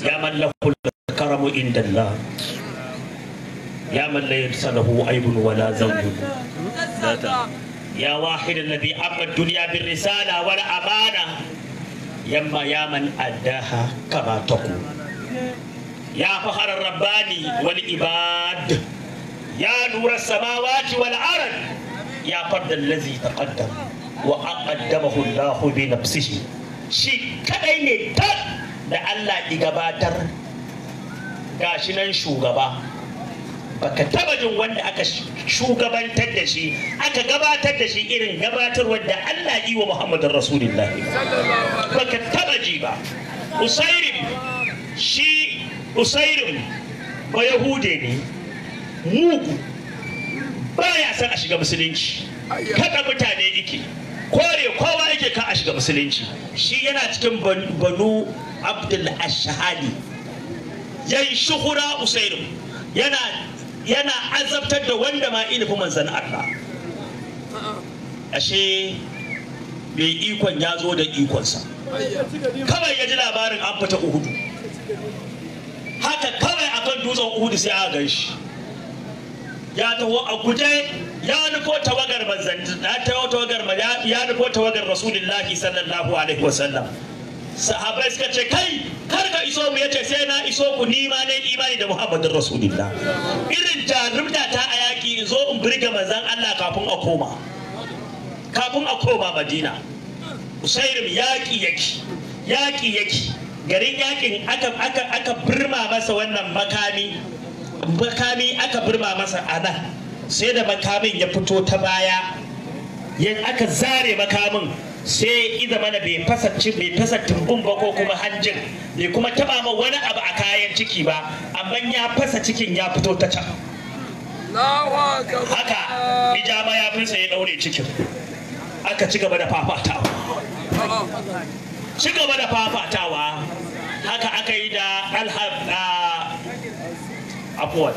يا من له الكرم عند الله يا من ليس له عيب ولا ذنب يا واحد الذي أما الدنيا بالرسالة والأمانة يما يا من أداها كما تقول يا فخر الرباني والعباد يا نور السماوات والأرض يا فرد الذي تقدم وأقدمه الله بنفسه shi kadai ne tak da Allah ya gabatar gashi nan shugaba baka taba jin wanda aka shugabantar da shi aka gabatar da shi irin gabatarwar da Allah yi wa Muhammadin Rasulullahi baka taba ji ba Usairim shi Usairim ba Yahude ne mugu baya son a shiga musulunci kada mutane yake kore kowa yake kan a shiga musulunci shi yana cikin banu abdul ashahali yan shuhura usairu yana yana azabtar da wanda ma ilimin manzan Allah ashe mai ikon ya zo da ikonsa kawai ya ji labarin an fita uhudu haka kawai akan dutsen uhudu sai aka gan shi ya taho a guje ya nufo tawagar manzan ya taho tawagar ya nufo tawagar rasulullahi sallallahu alaihi wasallam sahabai suka ce kai kar ka iso mu yace sai na iso ku ni ma ne imani da muhammadin rasulullah irin jarumta ta a yaki in zo in burge manzan Allah kafin a koma kafin a koma madina usairim yaki yaki yaki yaki garin yakin aka aka aka birma masa wannan makami makami aka birma masa a nan sai da makamin ya fito ta baya yan aka zare makamin sai iza mana bai fasa bai fasa tumbun ba ko kuma hanjin bai kuma taba ma wani abu a kayan ciki ba amma ya fasa cikin ya fito ta can haka ijama ya finsa ya daure cikin aka ci gaba da fafatawa ci gaba da fafatawa haka aka yi da abuwan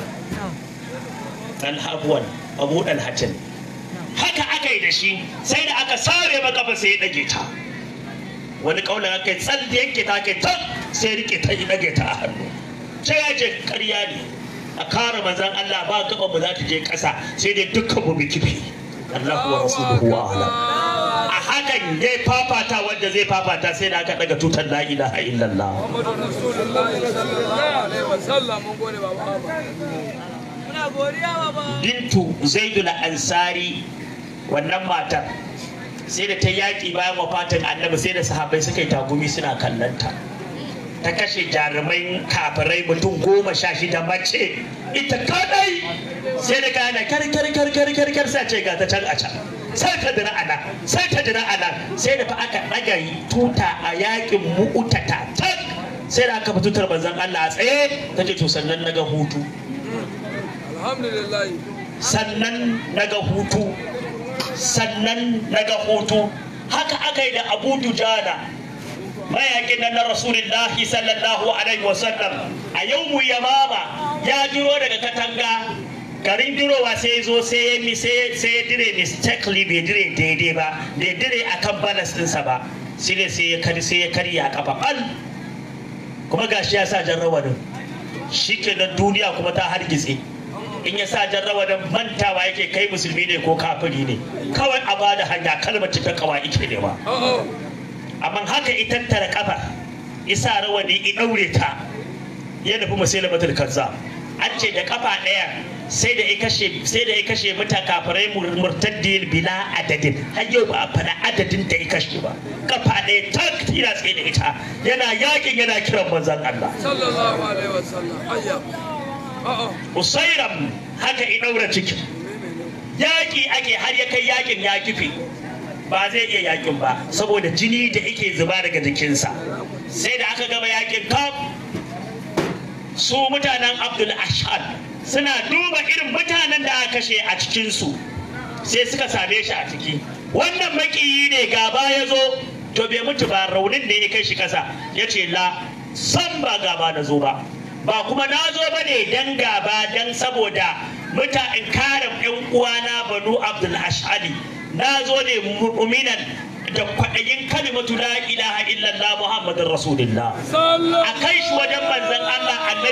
abuwan abu dan hajjin haka aka yi da shi sai da aka sare makafa sai ya dage ta wani kaunar aka yi tsal da yanke ta kai ta sai rike ta yi dage ta a hannu sai ya je karya ne a kare manzan Allah ba gaba mu za ta je ƙasa sai dai dukkan mu bi kifi Allah wa rasuluhu wa alam a hakan ya fafata wanda zai fafata sai da aka daga tutar la ilaha illallah Muhammadu Rasulullahi sallallahu alaihi wasallam mun gode baba muna godiya baba bintu zaidul ansari wannan matar sai da ta yaƙi bayan wafatin annabi sai da sahabbai suka yi tagumi suna kallanta ta kashe jarumai kafirai mutum goma sha shida mace ita kadai sai da gane kar kar kar kar kar kar sai ce ga ta can a can sai ta dira ana sai ta dira ana sai da fa aka ɗaga tuta a yaƙin mu'utata tak sai da aka fi tutar manzon Allah a tsaye ta ce to sannan na ga hutu alhamdulillah sannan naga hutu sannan naga hutu haka aka yi da abu dujana mayakin nan na rasulullahi sallallahu alaihi wasallam a yau mu yamama ya jiro daga katanga garin dirowa sai ya zo sai ya mi sai sai ya dire mistakenly bai dire daidai ba bai dire akan balas ɗinsa ba sai ne sai ya kari sai ya karya a kafa bal kuma gashi ya sa jan rawanin shi ke duniya kuma ta hargitse in ya sa jarrawa da mantawa yake kai musulmi ne ko kafiri ne kawai a bada hanya kalmar cikin kawa ike ne ba amma haka ita tara kafa isa rawani i daure ta ya nufi musulmatul kazzab an ce da kafa ɗaya sai da ya kashe sai da ya kashe mata kafirai murtaddin bila adadin har yau ba a faɗa adadin da ya kashe ba kafa ɗaya tak yana tsaye da ita yana yakin yana kiran manzon Allah sallallahu alaihi wasallam ayya a'a usairam haka i ɗaura cikin yaƙi ake har ya kai yaƙin ya kife ba zai iya yaƙin ba saboda jini da yake zuba daga jikinsa sai da aka gama yaƙin kaf su mutanen abdul ashad suna duba irin mutanen da aka kashe a cikinsu sai suka same shi a ciki wannan makiyi ne gaba ya zo to bai mutu ba raunin da ya kai shi kasa ya ce la san ba gaba na zo ba ba kuma na zo ba ne dan gaba dan saboda muta in kare yan uwana banu abdul ashadi na zo ne mu'minan da kwaɗayin kalimatu la ilaha illallah muhammadin rasulullah a kai shi wajen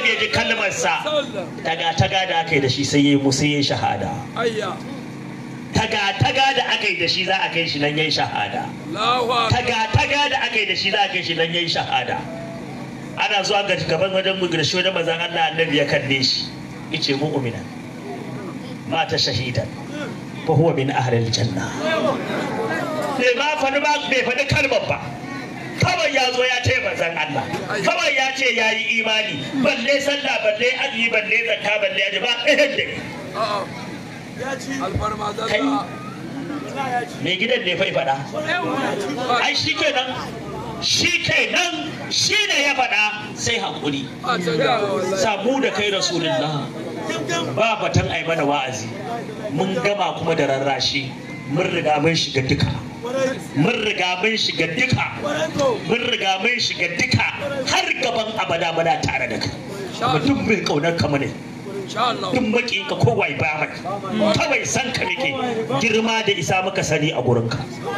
annabi ya ji kalmarsa sallam taga taga da aka yi da shi sai ya yi musu ya yi shahada ayya taga taga da aka yi da shi za a kai shi nan ya yi shahada Allahu akbar taga taga da aka yi da shi za a kai shi nan ya yi shahada ana zuwa ga gaban wajen mu da shi wajen manzon Allah annabi ya kalle shi yace mu'mina mata shahidan fa huwa min ahli aljanna bai ma faɗi ba bai faɗi kalmar ba kawai ya zo ya ce manzon Allah kawai ya ce ya yi imani balle sallah balle azumi balle zakka balle aji ba ɗayan da a'a alfarma Kai. zalla mai gidan ne fa ya faɗa ai shi kenan shi kenan shi ne ya faɗa sai haƙuri a ta ga wallahi samu da kai rasulullah ba batan ai mana wa'azi mun gama kuma da rarrashi mun riga mun shiga duka mun riga mun shiga duka mun riga mun shiga duka har gaban abada muna tare da kai kuma duk mai kaunar ka ne insha Allah duk maƙin ka kowa ba mai kawai san ka muke girma da isa muka sani a gurinka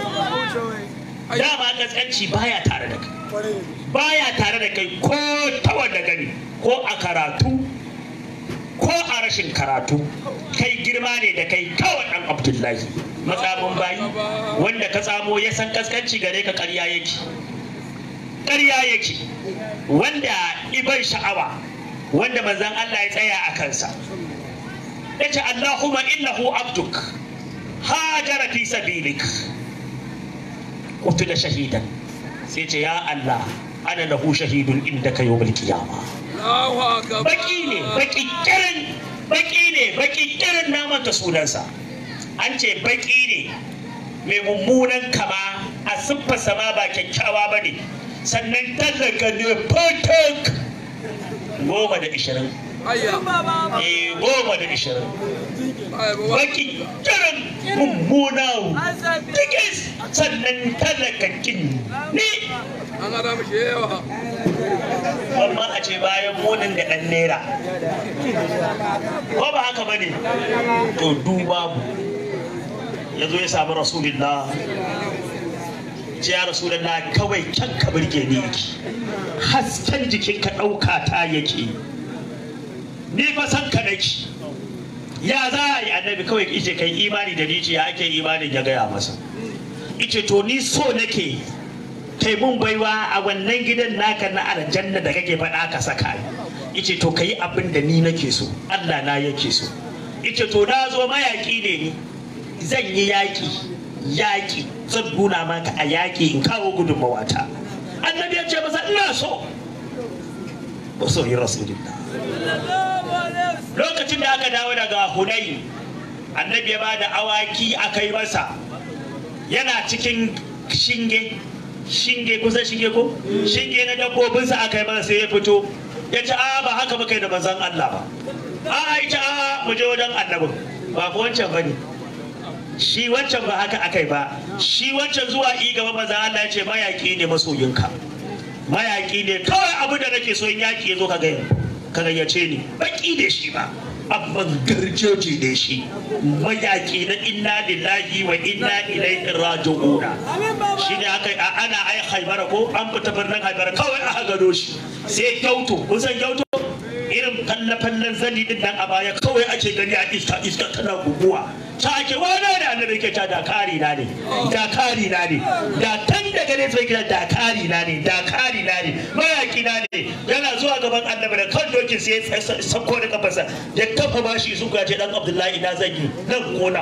dama kaskanci baya tare da kai baya tare da kai ko ta wanda gani ko a karatu ko a rashin karatu kai girma ne da kai kawai dan abdullahi matsamin bayi wanda ka tsamo ya san kaskanci gare ka ƙarya yake ƙarya yake wanda iban sha'awa wanda manzon Allah ya tsaya a kansa yace Allahumma innahu abduk hajara fi sabilik qutila shahidan sai ce ya Allah ana lahu shahidun indaka yawmal qiyamah Allahu akbar baki ne baki kirin baki ne baki kirin na manta sunansa an ce baki ne mai mummunan kama a siffarsa ma ba kyakkyawa ba ne sannan tallaka ne fatak goma da ishirin ayya eh goma da ishirin ai baba baki kirin mummuna tikis sannan tallaka kin ne an hada mishi yawa amma a ce bayan munin da ɗan naira ko ba haka ba ne to duba mu ya zo ya samu rasulullah ce ya rasulullah kawai kyan ka birge ni yake hasken jikin ka ɗauka ta yake ni fa san ka nake ya za a yi annabi kawai ice kai imani da ni ce ya ake imanin ya gaya masa ice to ni so nake kai mun baiwa a wannan gidan naka na aljanna da kake faɗa ka saka ni ice to kai abin da ni nake so Allah na yake so ice to na zo mayaki ne ni zan yi yaƙi yaƙi zan nuna maka a yaƙi in kawo gudunmawata annabi ya ce masa ina so ba so yi rasulullah lokacin da aka dawo daga hunayi annabi ya ba da awaki a kai masa yana cikin shinge shinge kusan shinge ko shinge na dabbobinsa aka yi masa sai ya fito ya ce a ba haka muka yi da manzon Allah ba a ya ce a mu je wajen annabin ba ko wancan bane shi wancan ba haka aka yi ba shi wancan zuwa i gaba manzon Allah ya ce mayaki ne masoyinka mayaki ne kawai abu da nake so in yaki ya zo ka gaya ka gayyace ni baki ne shi ba amma garjoji ne shi mayaki na inna lillahi wa inna ilaihi raji'una shi ne aka a ana ai haibara ko an fita birnin haibara kawai aka gado shi sai gyauto kun san gyauto irin falle-fallen zani din nan a baya kawai ake gani a iska iska tana guguwa ta ake wani da annabi ke ta dakari na ne dakari na ne da tan daga ne sai kira dakari na ne dakari na ne mayaki na ne yana zuwa gaban annabi da kan dokin sai ya sako da kafarsa ya kafa bashi su gaje dan abdullahi na zan yi nan kona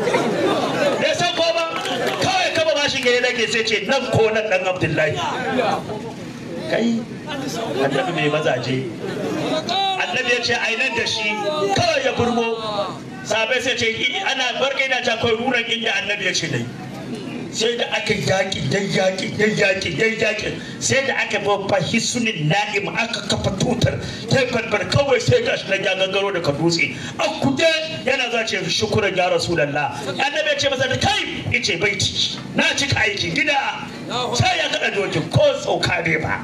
da sako ba kawai kafa bashi gare nake sai ce nan ko nan dan abdullahi kai annabi mai mazaje annabi ya ce ainan da shi kawai ya burmo sabai sai ce ana barka yana ta kai ruran inda annabi ya ce dai sai da aka yaƙi dai yaƙi dai yaƙi dai yaƙi sai da aka babba hisunin na'im aka kafa tutar ta farfar kawai sai gashi nan ya gangaro daga dutse a kude yana za ce shukuran ya rasulallah annabi ya ce masa da kai ice baiti na cika aiki gida sai ya kada dokin ko tsauka ne ba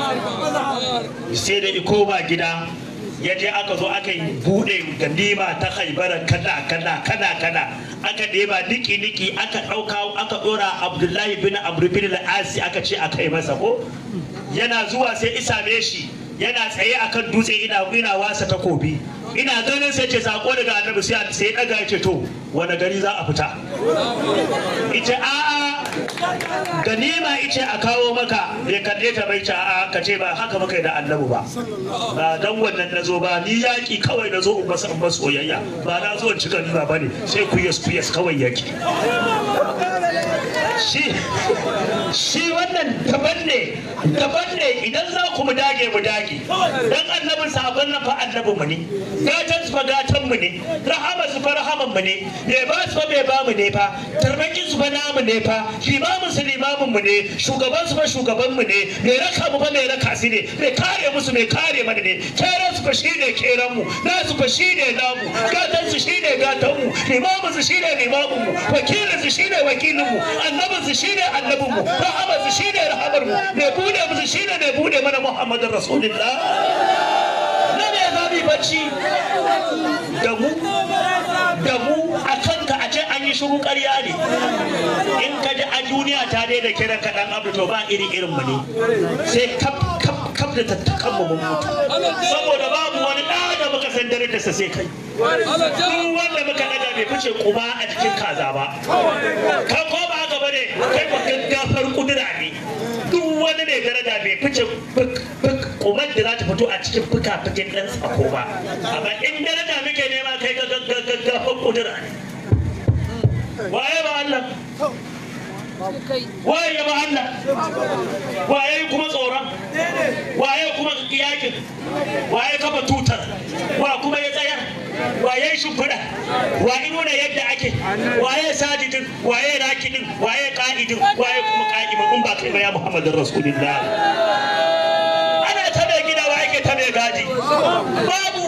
sai da iko ba gida ya je aka zo aka yi bude ganima ta haibara kada kada kada kada aka ɗeba niki niki aka ɗauka aka ɗora abdullahi bin amr bin al-asi aka ce aka yi masa ko yana zuwa sai isa me shi yana tsaye akan dutse ina ina wasa takobi ina ganin sai ce sako daga annabi sai sai daga ya ce to wani gari za a fita ice a'a ganima ice a kawo maka ya kalle ta bai ce a'a ka ce ba haka muka yi da annabi ba ba dan wannan na zo ba ni yaki kawai na zo in masa in masa soyayya ba na zo in ci ganima ba ne sai kuyas kuyas kawai yaki shi shi wannan daban ne daban ne idan za ku mu dage mu dage dan annabin sabon nan fa annabin mu ne gatan su fa gatan mu ne rahama su fa rahaman mu ne me ba su fa me ba mu ne fa tarbakin su fa namu ne fa limamin su limamin mu ne shugaban su fa shugaban mu ne me raka mu fa me raka su ne me kare musu me kare mana ne keran su fa shine keran mu na su fa shine namu gatan su shine gatan mu limamin su shine limamin mu wakilin su shine wakilin mu annabin su shine annabin mu rahama su shine rahamar mu me bude musu shine me bude mana muhammadin rasulullah na ne za mu yi bacci da mu da mu a kanka a ce an yi shiru ƙarya ne in ka ji a duniya ta daina kiran ka dan abu to ba iri irin mu ne sai kaf kaf kaf da tattakan mu mun mutu saboda babu wani ɗa da muka san darajarsa sai kai duk wanda muka daga bai fice kuma a cikin kaza ba kan ko ba haka bane kai ba gaggafar kudura ne duk wani mai daraja bai fice kumar da za ta fito a cikin fuka-fukin ɗan tsako ba amma in daraja muke nema kai ga gaggafar kudura ne waye ba Allah waye ba Allah waye kuma tsoron waye kuma yakin waye kafa tutar wa kuma ya tsayar waye shimfiɗa waye nuna yadda ake waye sajidin waye rakidin waye ka'idin waye kuma ka'imin in ba kai ba ya muhammadin rasulullah ana ta mai gida wa ake ta mai gadi babu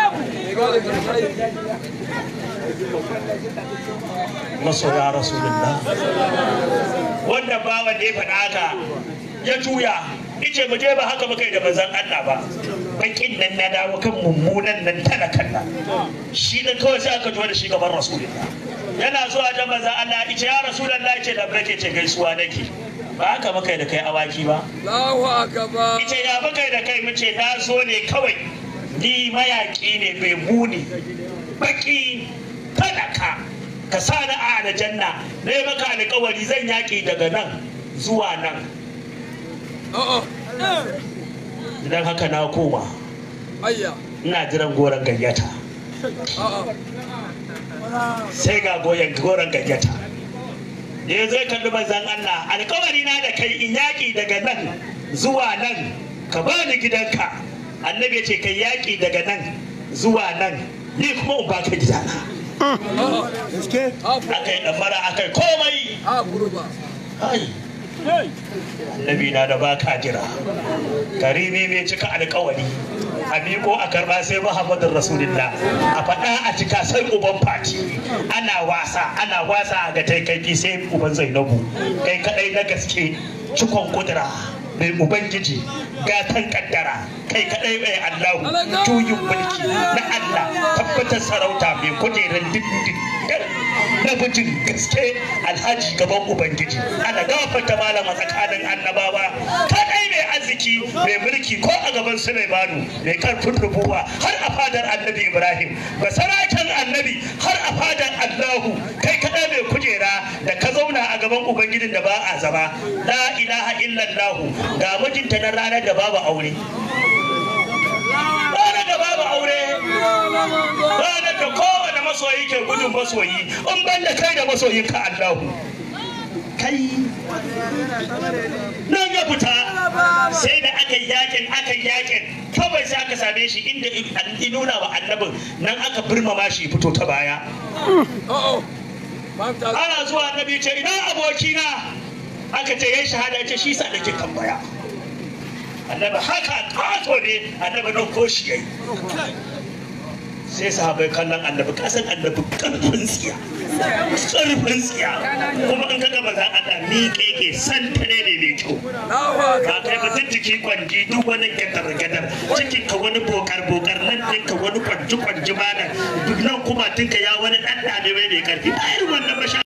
masoya rasulullah wanda bawan da ya faɗa haka ya juya ice mu je ba haka muka yi da manzon Allah ba bakin nan na dawo kan mummunan nan talakan nan shi dan kawai sai aka zo da shi gaban rasulullah yana zuwa da manzon Allah ice ya rasulullah ice da barke ce gaisuwa nake ba haka muka yi da kai awaki ba Allahu akbar. ice ya muka yi da kai mu ce na zo ne kawai ni mayaki ne mai muni baki talaka ka sa ni a aljanna na yi maka alkawari zan yaƙi daga nan zuwa nan A'a. idan haka na koma Ayya. ina jiran goron gayyata A'a. sai ga goyon goron gayyata da ya zai kalli manzan Allah alkawari na da kai in yaƙi daga nan zuwa nan ka bani gidanka annabi ya ce kai yaƙi daga nan zuwa nan ni kuma in baka gidana A'a. Ha aka yi ɗamara aka yi komai ha kurba. Ai, annabi na da baka jira karimi mai cika alkawari a miko a karba sai muhammadin rasulullah a faɗa a cika sai uban fati ana wasa ana wasa a ga taikaki sai uban zainabu kai kadai na gaske cikon kudura mai ubangiji gatan kaddara kai kadai mai allahu juyin mulki na allah tabbatar sarauta mai kujerar dindin na mijin gaske alhaji gaban ubangiji ana gafarta malama tsakanin annabawa kadai mai arziki mai mulki ko a gaban sulaimanu mai karfin rubuwa har a fadar annabi ibrahim basaraken annabi har a fadar allahu kai kadai mai kujera da ka zauna a gaban ubangijin da ba a zama la ilaha illallahu ga mijinta na ranar da babu aure ranar da babu aure ranar da kowane masoyi ke gudun masoyi in ban da kai da masoyin ka Allahu kai nan ya fita sai da aka yi yakin aka yi yakin kawai sai aka same shi inda in nuna wa annabin nan aka birmama shi fito ta baya A'a. Mamta. ana zuwa annabi ce ina abokina aka ce yayi shahada ce shi sa nake kan baya annabi haka kato ne annabi don ko shi yayi sai sahabai kallon annabi kasan annabi karfin tsiya karfin tsiya kuma in ka gaba za a da miƙe ke santa ne ne mai kyau Allahu ka kai akbar. mutum jiki kwanji duk wani gadar gadar cikin ka wani bokar bokar nan ɗinka wani kwanji kwanji mana duk nan kuma tinka ya wani ɗan ɗane mai mai karfi ba irin wannan ba sha